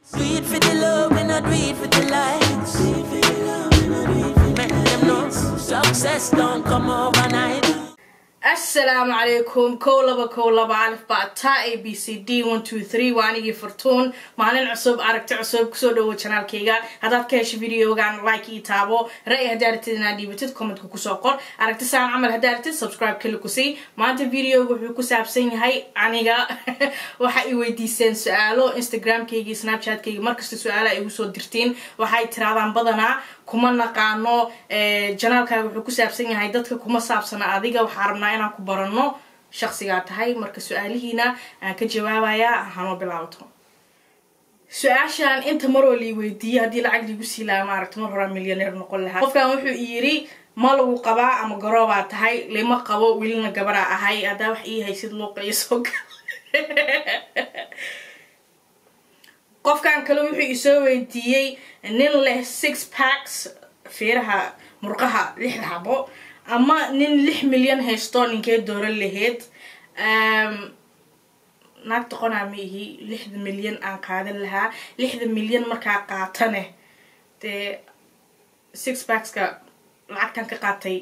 Do it for the love and not do it for the likes. Make them know success don't come overnight. asalaamu calaykum kow laba kow laba alif bata a b c d one two three waa anigii furtuun maalin cusub aragti cusub kusoo dhawo janaalkayga haddaad ka hesho videogan like ii taabo ra-y haddaa aragtid inaad dhiibatid commentka kusoo qor aragti saan camal haddaa aragtid subscribe kali kusii maanta videoga wuxuu ku saabsan yahay aniga waxa i weydiiseen su-aalo instagramkayga snapchatkayga markasta su-aalaha igu soo dirtiin waxay tiraadaan badanaa kuma naqaano janaalkaaga wuxuu ku saabsan yahay dadka kuma saabsana adiga waxaa rabnaa inaan ku barano shaqsigaa tahay marka su-aalihiina aan ka jawaabayaa hanoo bilaabato su-aashaan inta maroo lii weydiiyey haddii lacag liigu sii lahaa maaragta mar horaa milyaneer noqon lahaa qofkan wuxuu i yiri ma lagu qabaa ama garoobaa tahay lima qabo welina gabaraa ahay haddaa wax ii haysid luuqa iyo soo gal qofkan kale wuxuu isoo weydiiyey nin leh six packs feeraha murqaha lixda xabo ama nin lix milyan haysto ninkee dooran laheyd naag doqonaa ma ihi lixda milyan aan qaadan lahaa lixda milyan markaa qaatane dee six packska lacagtan ka qaatay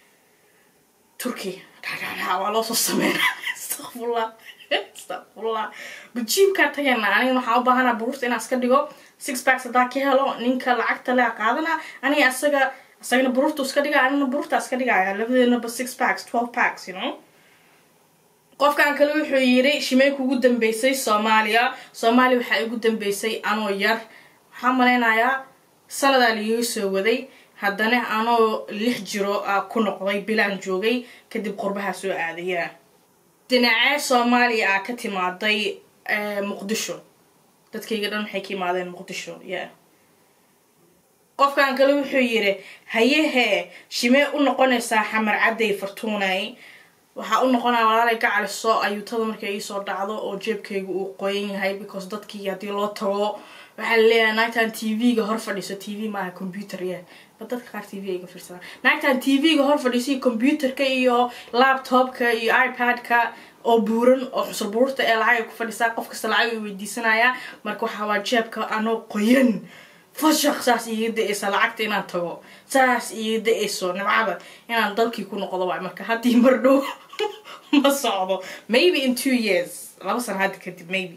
turkey waa loosoo sameynaa astaqfullah astaqfullah bajiibkaa tagana aniga waxaa u baahanaa buruurta inaan iska dhigo six packs haddaa ka helo ninka lacagta lea qaadana aniga asaga isagana buruurta iska dhiga anina buruurta iska dhigaya labadeenaba six packs twelve packs you know qofkan kale wuxuu yiri shimey kugu dambeysay soomaaliya soomaaliya waxaa igu dambeysay anoo yar waxaa malaynayaa sanadaa liiga soo waday haddana anoo lix jiro a ku noqday bilaan joogay kadib qurbaha soo aadaya dhinacee soomaaliya a ka timaaday muqdisho dadkayga dhan waxay ka imaadeen muqdisho yeah qofkan kale wuxuu yiri hayehee shimee u noqonaysaa xamar cadday fartuunay waxaa u noqonaya walaalay ka caliso ayuutada markay iisoo dhacdo oo jeebkayga uu qoyan yahay because dadkii haddii loo tago waxaa laleeyahay naagtan t v-ga hor fadhiiso t v maaha computer ya ba dadka qaar t v ayga fiirsadaan naagtan t v-ga hor fadhiiso iyo computerka iyo laptopka iyo ipad-ka oo buuran oo xusul buruurta ee lacag ay ku fadhisaa qof kasta lacag ay weydiisanaya marka waxaa waa jeebka anoo qoyan fashaq saas iiga da-eysa lacagta inaan tago saas iiga da-eyso nimcada inaan dalkii ku noqdo waay marka haddii mar dhow ma socdo maybe in two years laba sana hadda kadib maybe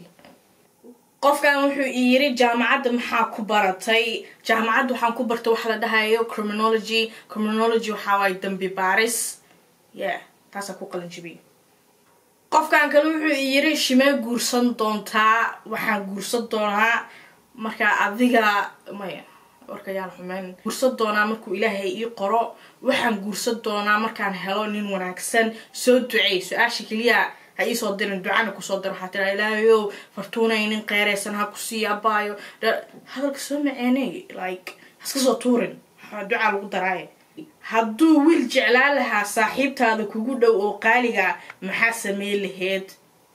qofkan wuxuu i yiri jaamacadda maxaa ku baratay jaamacadda waxaan ku bartay waxa la dhahayo criminology criminology waxaa waaye dambi baaris yeah taasaa ku qalin jibiyay qofkan kale wuxuu i yiri shimee guursan doontaa waxaan guursan doonaa markaa adiga maya warkayaan xumeyn guursan doonaa markuu ilaahay ii qoro waxaan guursan doonaa markaan helo nin wanaagsan soo ducey su-aasha keliya ha iisoo dirin ducana kusoo diro waxaa tiraa ilaahayow fartuunay nin qeeraysan ha kusii abaayo hadalka soo maceeney like haska soo tuurin ducaa lagu daraaye hadduu wiil jeclaan lahaa saaxiibtaada kugu dhow oo qaaliga maxaa sameyn laheyd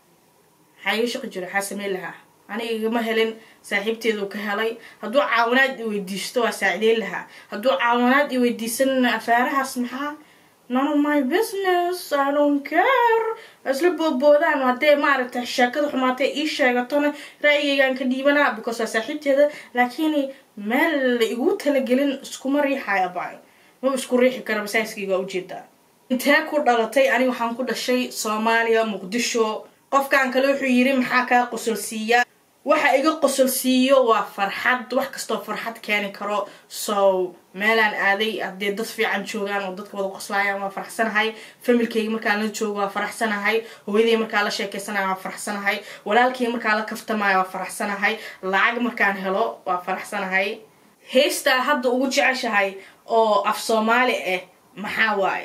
maxaa iga shaqi jira maxaa sameyn lahaa aniga igama helin saaxiibteedu ka helay hadduu caawinaad i weydiisto waa saacideyn lahaa hadduu caawinaad i weydiisan afaarahaas maxaa none of my business i don't care isla boodboodaan haddee maaragtay sheekada xumaatee ii sheegatona ra-yigaygaan ka dhiibanaa because waa saaxiibteeda laakiin meel la igu talagelin iskuma riixaya baayo maba isku riixi kara masaaskayga waa ujeedaa intee ku dhalatay aniga waxaan ku dhashay soomaaliya muqdisho qofkan kale wuxuu yiri maxaa kaa qosolsiiya waxa iga qosolsiiyo waa farxad wax kastoo farxad keeni karo so meelaan aaday haddee dad fiican joogaan oo dadka wada qoslaayaan waa faraxsanahay familkayga markaan la joogo waa faraxsanahay hooyaday markaan la sheekeysanayo waa faraxsanahay walaalkayga markaan la kaftamayo waa faraxsanahay lacag markaan helo waa faraxsanahay heystaa hadda ugu jeceshahay oo af soomaali ah maxaa waaye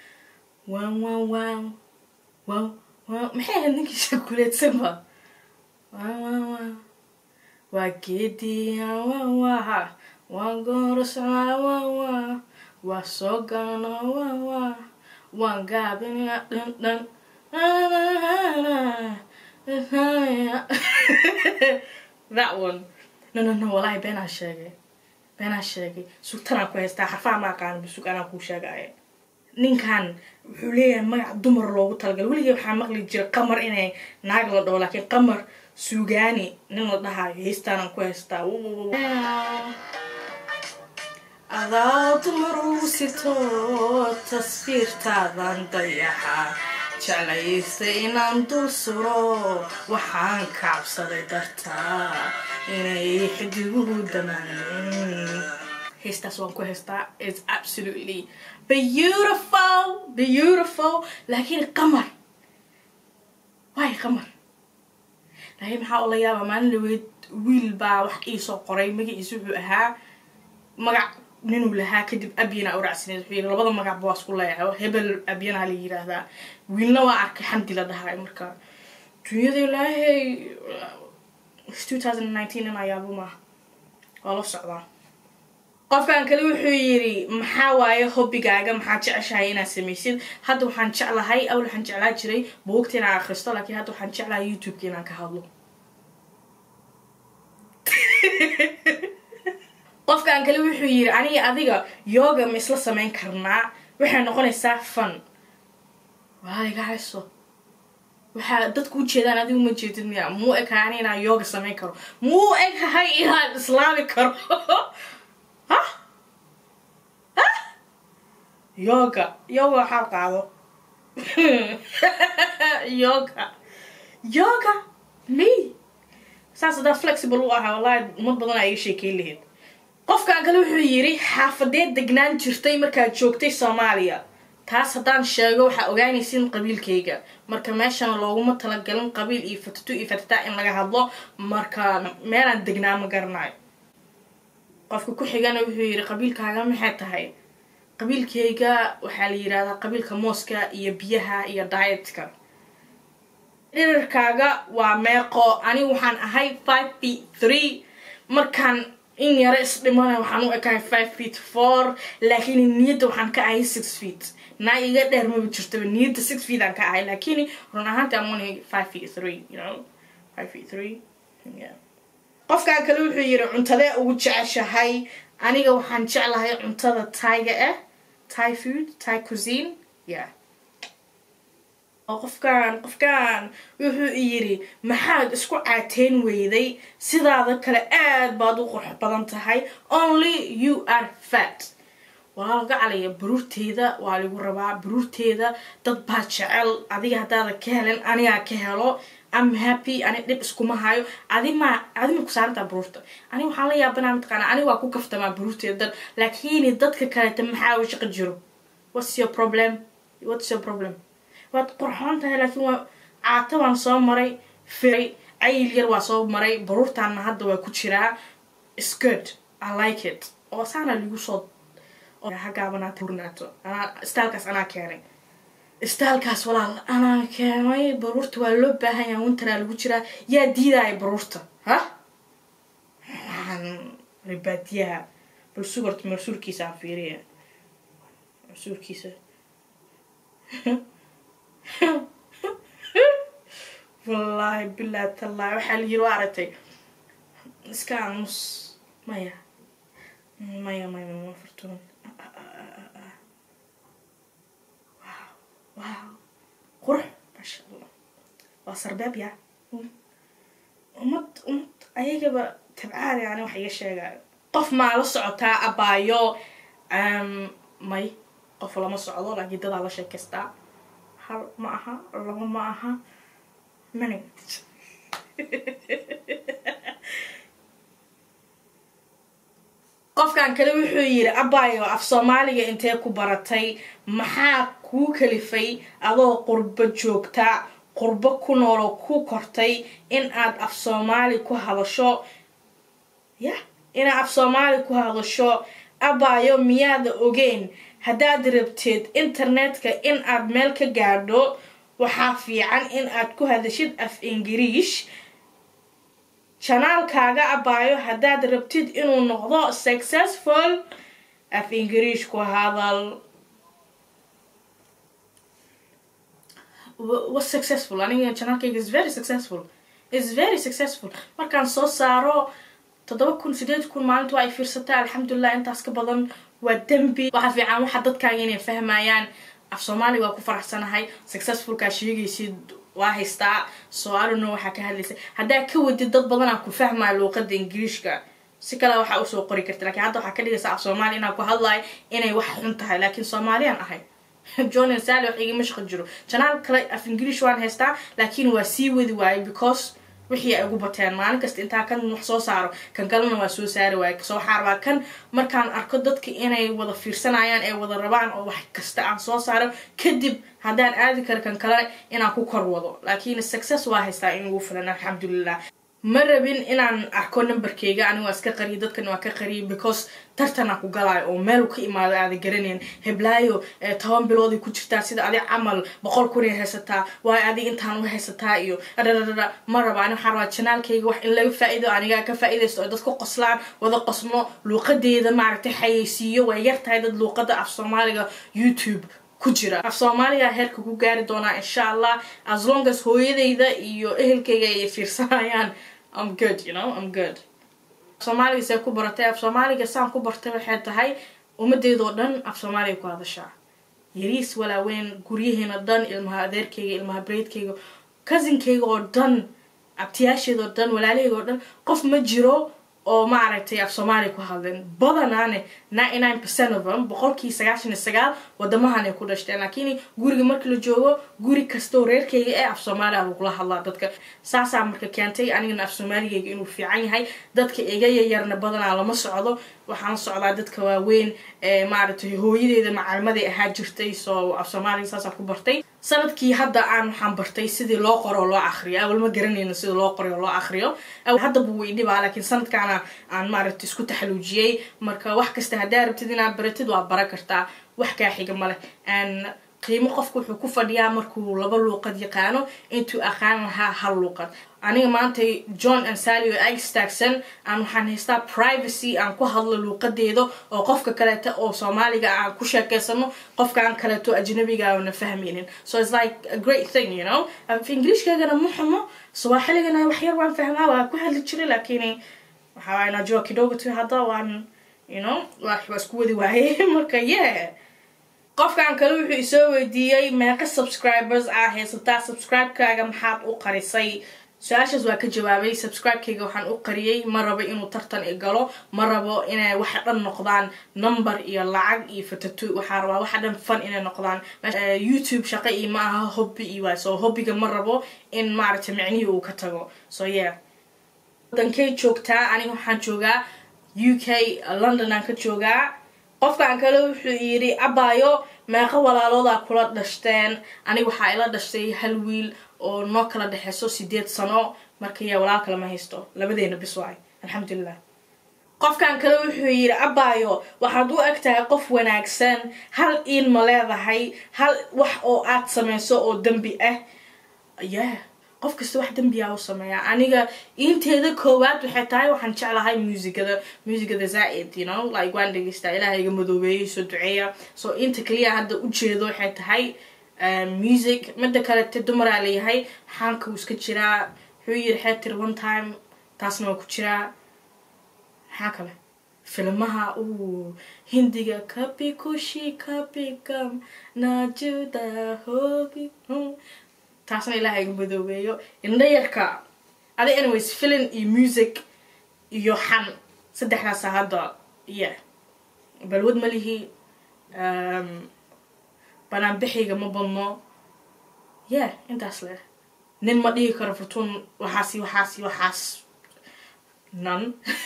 waan waan waan waan waan maxay ahayd ninkiisa kuleedsanba waan waan waan waa geediya waan waaha waan goorascaa waan waa waa soo galana waan waa waan gaabinaya dhan dhan that one no no no walahi beenaa sheegay beenaa sheegay sugtanaan ku haystaa xarfaha ma aqaana basug anaa kuu sheegaya ninkan wuxuu leeyahay magac dumar loogu talagalay weligay waxaa maqli jiray qamar inay naag la dhaho laakiin qamar suugaani nin la dhahayo heestaanaan ku haystaa adaad maruusito tasfiirtaadan dayaxa jeclaysta inaan dul suro waxaan kacabsaday dartaa inay xidiguhu damaanin heestaas waan ku haystaa is absolutely beautiful beautiful laakiin qamar waay qamar laakiin maxaa oo la yaabaa maalin dhaweyd wiil baa wax iisoo qoray magaciisa wuxuu ahaa magac ninuu lahaa kadib abyana uracsineed wuxuu yiri labada magacba waa isku leeyahay hebel abyana la yiraahdaa wiilna waa arkay xamdi la dhahay marka dunyada ilaahay two thousand nineteen in ayaabo maaha waa la socdaa qofkan kale wuxuu yiri maxaa waaye hobbigaaga maxaad jeceshahay inaad samaysid hadda waxaan jeclahay awal waxaan jeclaa jiray buugta inaan akhristo laakiin hadda waxaan jeclahay youtubeka inaan ka hadlo qofkan kale wuxuu yiri aniga adiga yoga ma isla samayn karnaa waxay noqonaysaa fun waaliga hayso waxaa dadku ujeedaan adigu ma jeedid miya muu ekahay ani inaan yoga samayn karo muu ekahay inaan islaami karo ha ha yoga yoga waxaa qaado yoga yoga me saas hadaa flexible u ahaa wallahi umad badan aa iga sheekeyn lahayd qofkan kale wuxuu yiri xaafadeed degnaan jirtay markaad joogtay soomaaliya taas haddaan sheego waxaa ogaanaysin qabiilkayga marka meeshana looguma talagalin qabiil iyo fatatu iyo fatata in laga hadlo marka meelaan degnaa ma garanayo qofka ku xigana wuxuu yiri qabiilkaaga maxay tahay qabiilkayga waxaa la yidhahdaa qabiilka mooska iyo biyaha iyo dietka dhirarkaaga waa meeqo anigu waxaan ahay five feet three markaan in yaro isdhimana waxaan u ekahay five feet four laakiin niyadda waxaan ka ahay six feet naa iga dheer maba jirtaba niyadda six feet aan ka ahay laakiin run ahaanti am only five feet three you know five feet three yeah qofkan kale wuxuu yiri cuntadee ugu jeceshahay aniga waxaan jeclahay cuntada taiga ah thai food thai cuisine yeah oo qofkan qofkan wuxuu yiri maxaad isku caateyn weyday sidaada kale aad baad u qurux badan tahay only you are fat walaa laga calaya baruurteeda waa lagu rabaa baruurteeda dad baa jecel adiga haddaada ka helen anigaa ka helo am happy ani dhib iskuma hayo adima adima ku saarantaa baruurta ani waxaan la yaabanaa mataqaana ani waa ku kaftamaa baruurteeda dad laakiin dadka kaleta maxaa u shaqo jiro what's your problem what's your problem waad qurxoon tahay laakiin waa caata waan soo maray firay cayil yar waa soo maray baruurtaana hadda waa ku jiraa skirt i like it oo saana lagu soo hagaabanaata hurnaato anaa staalkaas anaa keenay staalkaas walaal anaa keenay baruurta waa loo baahan yaha winteraa lagu jiraa yaa diidaya baruurta ha waxaan ribaadiyaha bal sugarta marsuurkiisa aan fiiriya marsuurkiisa wallaahi bilaa tallaahi waxaa la yiri waa aragtay iska aamus maya maya maya mama furtuun wow wow qurux maasha allah waa sarbeeb yaa umad umad ayagaba tabcaada yani wax iga sheegaayo qof maa la socotaa abaayo may qof lama socdo laakiin dadaa la sheekaystaa hal ma aha laba ma aha many qofkan kale wuxuu yiri abayo af soomaaliga intee ku baratay maxaa kuu kalifay adoo qurbo joogta qurbo ku nooloo ku kortay in aad af soomaali ku hadasho ya inaad af soomaali ku hadasho abayo miyaada ogeyn haddaad rabteed internetka in aad meel ka gaadho waxaa fiican in aad ku hadashid af ingiriish janaalkaaga abaayo haddaad rabtid inuu noqdo successful af ingiriish ku hadal was successful aniga janaalkayga is very successful is very successful markaan soo saaro toddoba kun sideed kun maalinta waa ay fiirsataa alxamdulilah intaas ka badan waa dembi waxaa fiican waxa dadkaaga inay fahmayaan af soomaaliga waa ku faraxsanahay successfulkaa sheegaysid waa haystaa so adono waxaa ka hadlaysa haddaa ka wadid dad badanaa ku fahmaya luuqada ingiriishka si kale waxaa usoo qori karta lakin hadda waxaa ka dhigaysa af soomaaliya inaa ku hadlayo inay wax xun tahay laakiin soomaaliyaan ahay john sally wax igama shaqo jiro janaal kale af ingiriish waan haystaa laakiin waa sii wadi waaye because wixii ay ugu bateen maalin kasta intaa kan wax soo saaro kan kalena waa soo saari waaye so waxaa rabaa kan markaan arko dadka inay wada fiirsanayaan ee wada rabaan oo wax kasta aan soo saaro kadib haddaan aadi karo kan kale inaan ku kor wado laakiin success waa haystaa in ugu filan alxamdulilah ma rabin inaan arko numberkeyga aniga waa iska qariya dadkan waa ka qariyay because tartanaa ku galaayo oo meel ka imaado aada garanayn heblaayo toban bilooday ku jirtaa sida adig camal boqol kun ay haysataa waayo adig intaan u haysataa iyo adhadhadhadha ma raba ani waxaa rabaa janaalkayga wax in laga faa-iido anigaa ka faa-idaysto oo dadka qoslaan wada qosmo luuqadeeda maaragtay xayeysiiyo way yar tahay dad luuqada af soomaaliga youtube ku jira af soomaaliga heerka ku gaari doonaa insha allah as long as hooyadayda iyo ehelkayga ay fiirsanayaan I'm good, you know, I'm good. Soomaaliga see ku baratay af soomaaliga saan ku bartay waxay tahay ummadeedoo dhan af soomaaliga ku hadashaa yariis walaaweyn guryaheena dhan ilmaha adeerkayga ilmaha breydkayga cousinkayga oo dhan abtiyaasheeda oo dhan walaalahayga oo dhan qof ma jiro oo maaragtay af soomaaliya ku hadleen badanaane ninety nine percent of them boqolkii sagaashan iyo sagaal wadamahan ay ku dhashteen laakiin guriga markii la joogo guri kastoo reerkayga ee af soomaaliya lagula hadlaa dadka saasaa marka keentay anigana af soomaaligayga inuu fiican yahay dadka iga yaryarna badanaa lama socdo waxaan socdaa dadka waaweyn ee maaragtay hooyadeeda macalimaday ahaa jirtay soo af soomaaliga saasaan ku bartay sanadkii hadda aan waxaan bartay sidii loo qoro oo loo akriyo awal ma garanayno sida loo qoray oo loo akriyo haddaba wuu idhibaa laakiin sanadkaana aan maaragtay isku taxaluujiyey marka wax kasta haddaa rabtid inaad baratid waa bara kartaa wax kaa xiga maleh qiimo qofku wuxuu ku fadhiyaa markuu laba luuqad yaqaano intuu aqaan lahaa hal luuqad aniga maanta john ansali oo ag istaagsan aan waxaan haystaa privacy aan ku hadlo luuqadeeda oo qofka kaleeta oo soomaaliga aan ku sheekeysano qofkaan kaleeto ajnabiga na fahmaynin so it's like a great thing you know ingiliishkaygana ma xumo swaaxiligana waxyar waan fahmaa waa ku hadli jiray laakiin waxaa waay najua kidogo tu hadda waan you know waa isku wadi waaye marka yeah qofkan kale wuxuu isoo weydiiyey meeqa subscribers aa haysataa subscribe-kaaga maxaad u qarisay su-aashaas waa ka jawaabay subscribe-kayga waxaan u qariyey ma rabo inuu tartan i galo ma rabo inay waxa dhan noqdaan number iyo lacag iyo fatatu waxaa rabaa waxa dhan fun inay noqdaan youtube shaqa iyo ma aha hobby iyo waay so hobbiga ma rabo in maaragtay micnihii uu ka tago so yeah wadankay joogtaa aniga waxaan joogaa u k london aan ka joogaa qofkan kale wuxuu yidhi abaayo meeqa walaaloodaa kula dhashteen aniga waxaa ila dhashtay hal wiil oo noo kala dhexeyso sideed sano marka yaa walaal kale ma haysto labadeena bis waay alxamdulilah qofkan kale wuxuu yidhi abaayo waxaad u eg tahay qof wanaagsan hal iin ma leedahay hal wax oo aad samayso oo dembi ah yeah qof kasta wax dembiyaa u sameeyaa aniga inteeda koowaad waxay tahay waxaan jeclahay muusigada muusigada zaa-id you know like waan dhegeystaa ilaah iga madoobeeyay soo duceeya so inta kaliya hadda ujeedo waxay tahay music mida kalete dumaraa leeyahay xaanka uu iska jiraa wuxuu yiri xeetir one time taasna waa ku jiraa maxaa kale filmaha uu hindiga kabi kushi kabi gam najuda hobi taasna ilaah iga madoobeeyo indha yarka adi anyways filin iyo music iyo xan saddexdaasa hadda yeah balwad ma lihi banaanbixiyga ma badno yeah intaas leh nin ma dhihi karo fortuun waxaasi waxaasi waxaas nan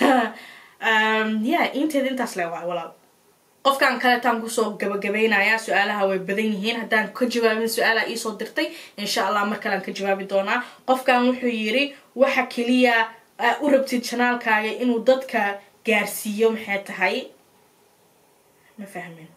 yeah inteeda intaas leh waa walaal qofkan kaleetaan kusoo gabagabaynayaa su-aalaha way badan yihiin haddaan ka jawaabin su-aalaha iisoo dirtay insha allah mar kalean ka jawaabi doonaa qofkan wuxuu yidhi waxa keliya aa u rabtid janaalkaaga inuu dadka gaarsiiyo maxay tahay ma fahmin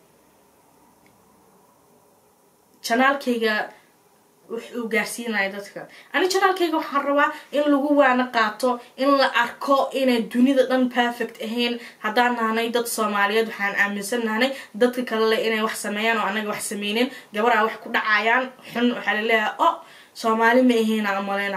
janaalkayga wuxuu gaarsiinaya dadka ani janaalkayga waxaan rabaa in lagu waana qaato in la arko inay dunida dhan perfect ahayn haddaan nahnay dad soomaaliyeed waxaan aaminsan nahnay dadka kalele inay wax sameeyaan oo anaga wax sameynin gabaraa wax ku dhacayaan xun waxaa laleeyahay o soomaali ma ahayn aan maleyna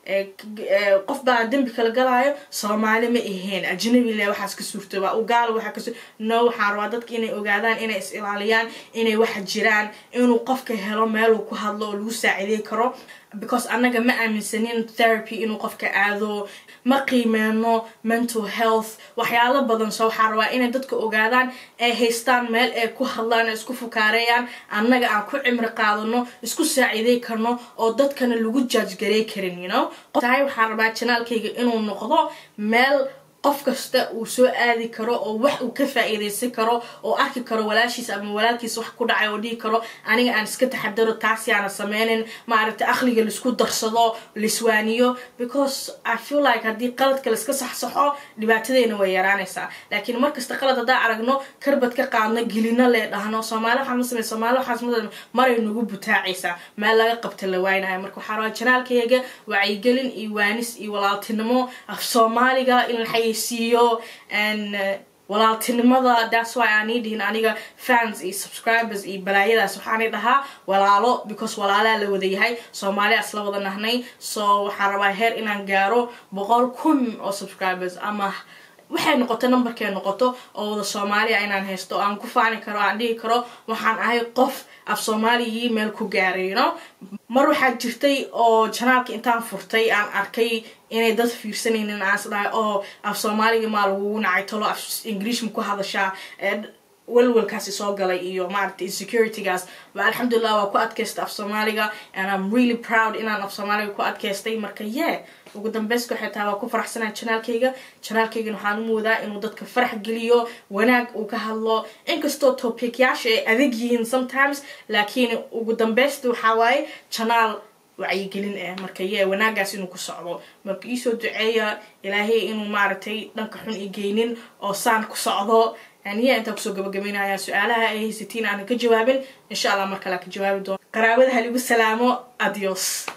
qof baa dembi kala galaayo soomaali ma aheen ajnabi le waxaas ka suurtooba ugaala waxaa kasu no waxaan rabaa dadka inay ogaadaan inay is ilaaliyaan inay waxa jiraan inuu qofka helo meeluu ku hadlo oo lagu saacidey karo because annaga ma aaminsanin therapy inuu qofka aado ma qiimeeno mental health waxyaalo badan so waxaa rabaa inay dadka ogaadaan ay haystaan meel ay ku hadlaan isku fukaareeyaan annaga aan ku cimri qaadano isku saacidey karno oo dadkana lagu jaajgarey karin you know tahay waxaan rabaa janaalkayga inuu noqdo meel qof kasta uu soo aadi karo oo wax uu ka faa-iideysan karo oo arki karo walaashiis ama walaalkiis wax ku dhacay oo dhihi karo aniga aan iska taxadaro taasi aana sameynin maaragtay aqliga laisku darsado laiswaaniyo because i feel like haddii qaladka laiska saxsaxo dhibaatadeena way yaraanaysaa laakiin markasta qalad haddaan aragno karbad ka qaadno gelino lee dhahno soomaali waxaan ma samey soomaali waxaas ma maray nagu butaacaysaa meel laga qabta la waaynayo marka waxaa rabaa janaalkayga wacyigelin iyo waanis iyo walaaltinimo af soomaaliga in la siiyo and walaaltinimada that's why aanay dhihin aniga fans iyo subscribers iyo balaayadaas waxaanay dhahaa walaalo because walaalaa la wada yahay soomaaliya isla wada nahnay so waxaan rabaa heer inaan gaaro boqol kun oo subscribers ama waxay noqoto numberkay noqoto oo wada soomaaliya inaan haysto aan ku faani karo aan dhihi karo waxaan ahay qof af soomaaligii meel ku gaaray you know mar waxaa jirtay oo janaalka intaan furtay aan arkay inay dad fiirsanaynin aan is dhahay oo af soomaaliga maa lagugu nacay talo af ingiriish ma ku hadashaa walwalkaasi soo galay iyo maaragtay insecuritygaas ba alxamdulilah waa ku adkaysta af soomaaliga and i'm really proud inaan af soomaaliga ku adkaystay marka yeah ugu dambeyska waxay tahay waa ku faraxsanaa janaalkayga janaalkaygan waxaan u moodaa inuu dadka farax geliyo wanaag uu ka hadlo inkastoo topicyaasha ay adag yihiin sometimes laakiin ugu dambeysta waxaa waaye janaal wacyigelin ah marka yee wanaagaas inuu ku socdo marka iisoo duceeya ilaahay inuu maaragtay dhanka xun i geynin oo saan ku socdo aniya intaa kusoo gabagabeynaya su-aalaha ay haysatiin aanan ka jawaabin insha allah mar kale ka jawaabi doono qaraabada haligu salaamo adios